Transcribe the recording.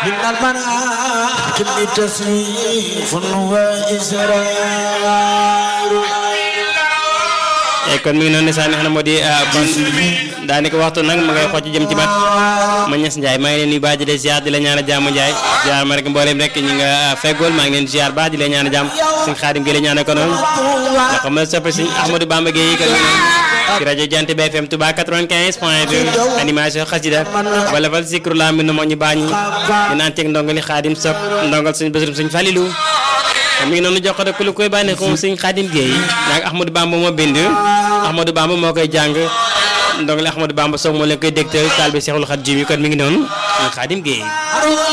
من المناكب تصنيف وإسرار kon mi ngi noonu saa mi xam ne moo di kon daanaka waxtu nag ma ngay xocc jëm ci bat ma ñes Ndiaye maa ngi leen nuyu baax di la ziar di la ñaan a jàmm Ndiaye ziar ma rek mbooleem rek ñi nga feggool maa ngi leen ziar baax di la ñaan a jàmm suñ xaadim gi la ñaan ko noonu nga xam ne soppe suñ Ahmadou Bamba Gueye kan ci rajo Jant bi FM Touba 95 point 2 animation xasida wala fal sikru la mi no moo ñu baax ñi ñu naan teeg ndongali xaadim sok ndongal suñ bésurum suñ falilu mi ngi noonu jox ko rek ku lu koy bànneex moom suñ xaadim Gueye naag Ahmadou Bamba moo bind Ahmadou Bamba moo koy jàng ndongali Ahmadou Bamba soog moo leen koy dégtal taal bi Seexul Xaadim yi kon mi ngi noonu suñ xaadim Gueye